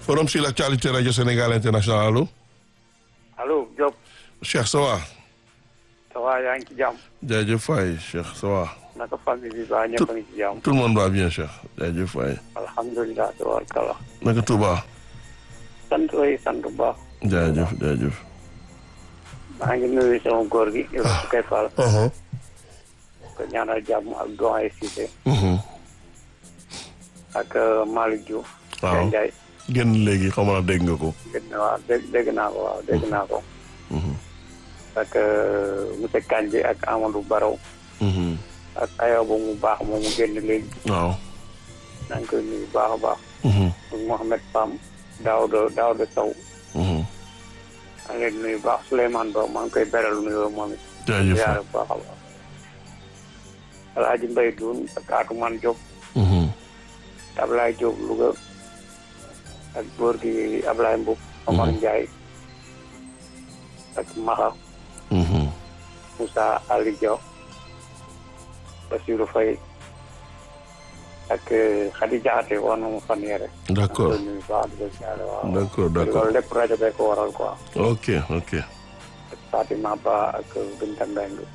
forum sur l'actualité radio Sénégal international allo. allo Diop. Cheikh ça va. ça va yaa ngi ci jàmm. jaajëf Faye Cheikh ça va. naka famille bi ba ñëpp a ngi ci jàmm. tout le monde va bien Cheikh jaajëf Faye. alhamdulilah tabaarkalla. naka Touba. sant way sant bu baax. jaajëf jaajëf. maa ngi nuyu sama góor gi. yow su koy faal. ko ñaanal jàmm ak doyen Cissé. ak Malick Diouf. waaw Ndiaye. génn léegi xam naa dégg nga ko. dégg na waaw dégg dégg naa ko waaw dégg naa ko. ak monsieur Kandji ak Amadou Baraw. ak Ayoba mu baax moom mu génn léegi. waaw. maa ngi koy nuyu baax a baax. ak Mohamed Pam Daouda Daouda Sow. maa ngi leen di nuyu baax Souleymane Ba maa ngi koy beral nuyoo moom it. jaajëf ziare bu baax a baax. Alhaji Mbaye Doun ak Atoumane Diop. Ablaye Diop Louga. ak góor gi Ablaye Mboub. Omar Ndiaye. ak Maxa. Moussa Ali Diaw. Bassirou Faye. ak Khady Diakhaté wax na mu fan yére. d'accord nuyu baax di ko ziare waaw. d'accord d'accord loolu lépp rajo bee ko waral quoi. ok ok. ak Fatima Ba ak Binta Mbengue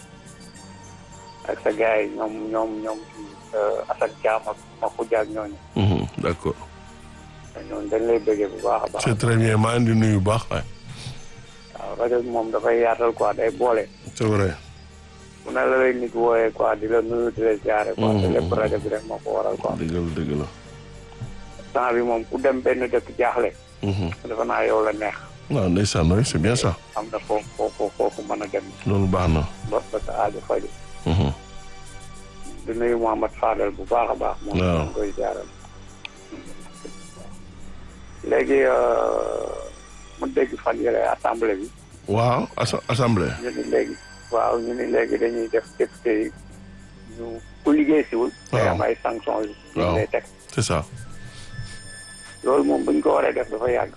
ak sa gars yi ñoom ñoom ñoom Assane Thiam ak Makhoudia ak ñooñu d'accord. ñooñu dañ lay bëggee bu baax a baax. c'est très bien maa ngi di nuyu bu baax waay. waaw rajo bi moom dafay yaatal quoi day boole. c'est vrai. bu ne la lay nit wooyee quoi di la nuyu di la ziare quoi. te lépp rajo bi rek moo ko waral quoi. dëgg la dëgg la. temps bi moom ku dem benn dëkk jaaxle. dafa naa yow la neex. waaw ndeysaan oui c'est bien ça. am na foofu foofu foofu mën a dem loolu baax na. ba ba sa aajo faju di nuyu Mouhamad Fadel bu baax a baax. moom waaw la koy jaaral. léegi mu dégg fan yële assemblée bi. waaw assa assemblée. ñu ni léegi waaw ñu ni léegi dañuy def député yi ñu ku liggéey siwul. day am ay sanctions yu. waaw ñu lay teg c'est ça. loolu moom buñ ko waree def dafa yàgg.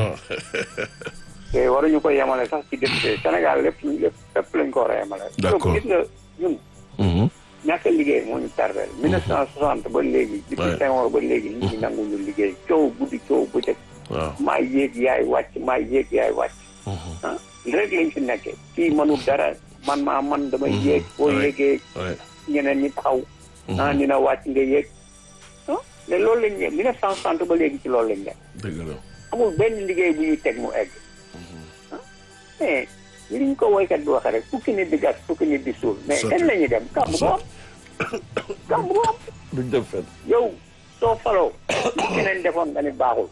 te waruñu ko yemale sax ci député Sénégal lépp lépp lépp lañ ko war a yemale. D'accord. gis nga ñun. ñàkk a liggéey moo ñu tardé. 1960 ba léegi. depuis Ouais. Senghor ba léegi nit ñi nanguñu liggéey coow guddi coow bëccëg. waaw. maa yéeg yaay wàcc maa yéeg yaay wàcc. ah rek lañ fi nekkee. kii mënul dara man maa man damay yéeg. boo Ouais. yéegee oui. ñeneen ñi taxaw. ah dina wàcc nga yéeg. ah mais loolu lañ ne 1960 ba léegi ci loolu lañ nekk. dëgg la. amul benn liggéey bu ñuy teg mu egg. ah mais li ñu ko woykat bi waxee rek fukki nit di gas fukki nit di suul. mais Sotti. kañ la ñuy dem kàmb bu am. kàmb bu am. duñ def fenn. yow soo faloo li keneen defoon nga ni baaxul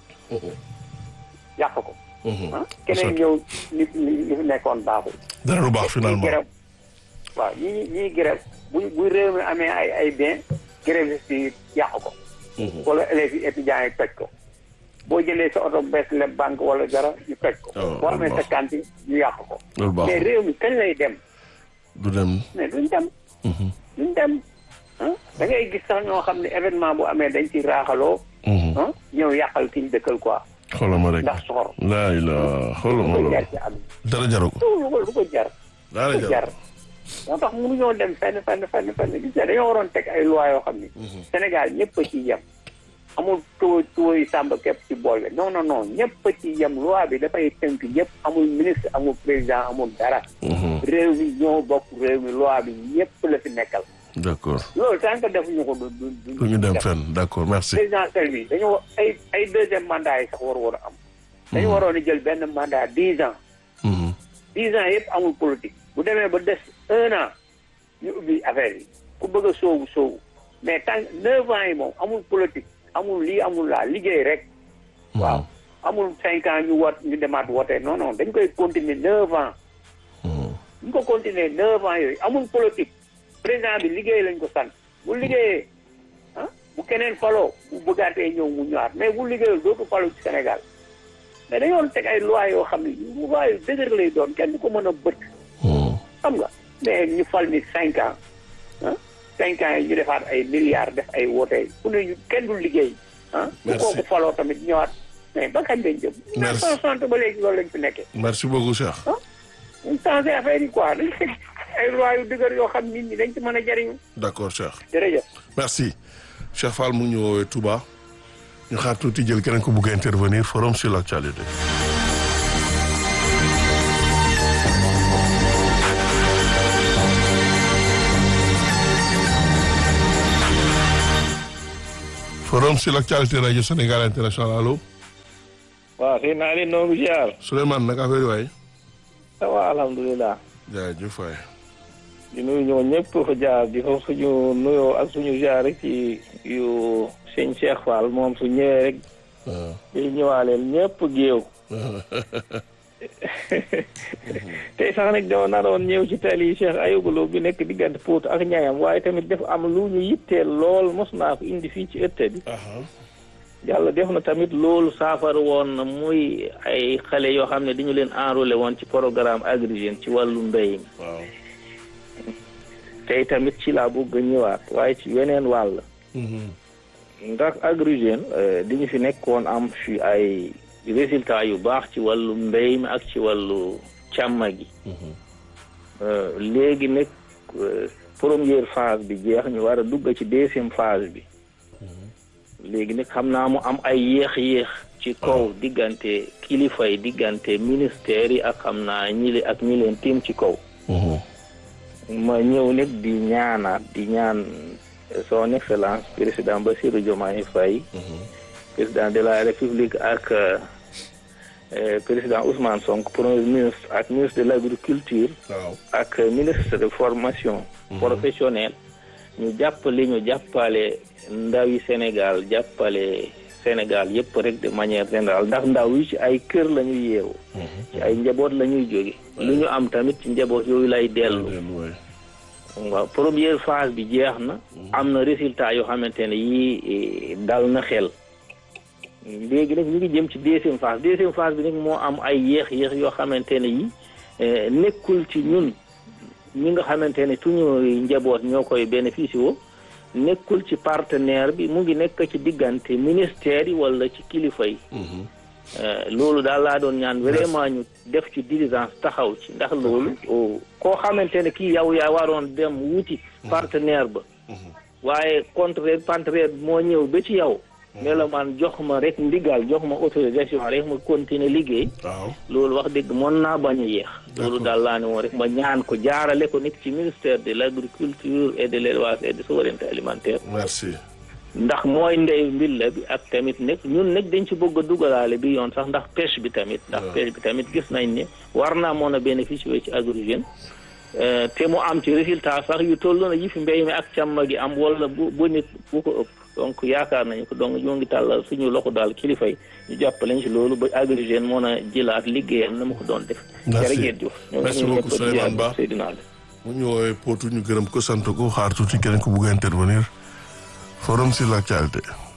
yàq ko ah keneen ñëw li li fi nekkoon baaxul dara du baax ñii finalement. grève waaw ñii ñii grève bu bu réew mi amee ay ay bien grévistes yi yàq ko wala élèves yi étudiants yi toj ko boo jëlee sa oto bees leb banque wala dara ñu toj ko Oh, boo amee loolu sa cantine ñu yàq ko loolu mais baaxul. réew mi kañ lay dem du dem. mais duñ dem duñ dem ah da ngay gis sax ñoo xam ne événement bu amee dañ ci raaxaloo ah ñëw yàqal ki ñu dëkkal quoi xoolal ma rek. ndax soxor laa ilaa xoolal ma lu ko loolu. jar ci àdduna dara jaru ko. lu ko lu ko jar dara lu ko jaru jar moo tax mënuñoo dem fenn fenn fenn fenn gis nga dañoo waroon teg ay loi yoo xam ni Sénégal ñëpp a ci yem amul tuwo tuwo yi sàmb képp ci boole non non non ñëpp a ci yem loi bi dafay tënk ñëpp amul ministre amul président amul dara réew mi ñoo bokk réew mi loi bi ñëpp la fi nekkal d'accord. loolu tant que defuñu ko du du du ñu dem fenn d'accord merci. présidentielle bi dañu wa- ay ay deuxième mandat yi sax war war a am dañu waroon a jël benn mandat dix ans Mhm. dix ans yëpp amul politique bu demee ba des un an ñu ubbi affaire yi ku bëgg a soowu soowu mais tant neuf ans yi moom amul politique amul lii amul laa liggéey rek waaw amul cinq ans ñu wat ñu demaat wote non non dañ koy continuer neuf ans Mhm. ñu ko continuer neuf ans yooyu amul politique président bi liggéey lañ ko sant bu liggéeyee ah bu keneen faloo bu bëggaatee ñëw mu ñëwaat mais bu liggéeyul dootu falu ci Sénégal mais dañoo teg ay loi yoo xam ne loi yu dëgër lay doon kenn du ko mën a bët Mhm. xam nga mais ñu fal ni cinq ans ah cinq ans yi ñu defaat ay milliards def ay wote ku ne ñu kenn du liggéey ah bu Merci. kooku faloo tamit ñëwaat mais ba kañ lañ jëm Merci. 1960 ba léegi loolu lañ fi nekkee merci beaucoup Cheikh. ñu changé affaire yi quoi dañ teg ay loi yu dëgër yoo xam nit ñi dañ ci mën a jariñu d'accord Cheikh. jërëjëf merci Cheikh Fall mu ngi ñu woowee Touba ñu xaar tuuti jël keneen ko bugg a intervenir forum sur l'actualité. forum sur l'actualité rajo Sénégal international allo. waaw sëñ naa leen noonu ziar. Souleymane naka affaire yi waay. ça va alhamdulilah. jaajëf waay. di nuyu ñoo ñëpp fa jaar di fa suñu nuyoo ak suñu ziar rek ci yu sëñ Cheikh Fall moom su ñëwee rek. day ñëwaaleel ñëpp géew. tey sax nag dama naroon ñëw ci tali Cheikh Ayouba bi nekk diggante Pout ak ñayam waaye tamit def am lu ñu yitteel lool mos naa ko indi fii ci ëtt bi. yàlla def na tamit loolu saafara woon na muy ay xale yoo xam ne dañu leen enrôlé woon ci programme Agri Jeunes ci wàllu mbéy mi. waaw. tey tamit ci laa bëgg a ñëwaat waaye ci weneen wàll. ndax Agri Jeunes dañu fi nekkoon am fi ay résultats yu baax ci wàllu mbéy mi ak ci wàllu càmm gi. léegi nag première phase bi jeex ñu war a dugg ci deuxième phase bi. léegi nag xam naa mu am ay yéex-yéex ci kaw diggante kilifa yi diggante ministère yi ak xam naa ñi li ak ñi leen tiim ci kaw ma ñëw nag di ñaanaat di ñaan son excellence président Bassirou Diomaye Faye président de la république ak président Ousmane Sonko premier ministre ak ministre de l' agriculture ak ministre de formation professionnelle ñu jàppale ñu jàppale ndawi Sénégal jàppale Sénégal yëpp rek de manière générale ndax ndaw yi ci ay kër la ñuy yeewu ci ay njaboot la ñuy jóge lu ñu am tamit ci njaboot yooyu lay dellu waaw première phase bi jeex na am na résultat yoo xamante ne yii dal na xel léegi nag ñu ngi jëm ci deuxième phase deuxième phase bi nag moo am ay yéex-yéex yoo xamante ne yi nekkul ci ñun ñi nga xamante ne suñu njaboot ñoo koy bénéficié woo nekkul ci partenaire bi mu ngi nekk ci diggante ministère yi wala ci kilifa yi loolu daal laa doon ñaan vraiment ñu def ci diligence taxaw ci ndax loolu koo xamante ne kii yow yaa waroon dem wuti partenaire ba waaye contraire partenaire bi moo ñëw ba ci yow ne la man jox ma rek ndigal jox ma autorisation rek ma continuer liggéey loolu wax dëgg mën naa bañ a yéex loolu daal laa ne woon rek ma ñaan ko jaarale ko nekk ci ministère de l' agriculture et de l' élevage et de souveraineté alimentaire merci ndax mooy ndey mbilla bi ak tamit nekk ñun nag dañ ci bëgg a dugalaale bi yoon sax ndax pêche bi tamit ndax pêche bi tamit gis nañ ne war naa mën a bénéficier ci Agri Jeunes te mu am ci résultat sax yu toll na yi fi mbéy mi ak càmm gi am wala bu bu nit bu ko ëpp donc yaakaar nañu ko donc ñoo ngi tàllal suñu loxo daal kilifa yi ñu jàppaleñ ci loolu ba Agri Jeunes mën a jëlaat liggéeyam na ma ko doon def. jërëjëf Diouf merci beaucoup Souleymane Ba mu ñu woowee Potou ñu gërëm ko sant ko xaar tuuti keneen ko bugg a intervenir forum sur l'actualité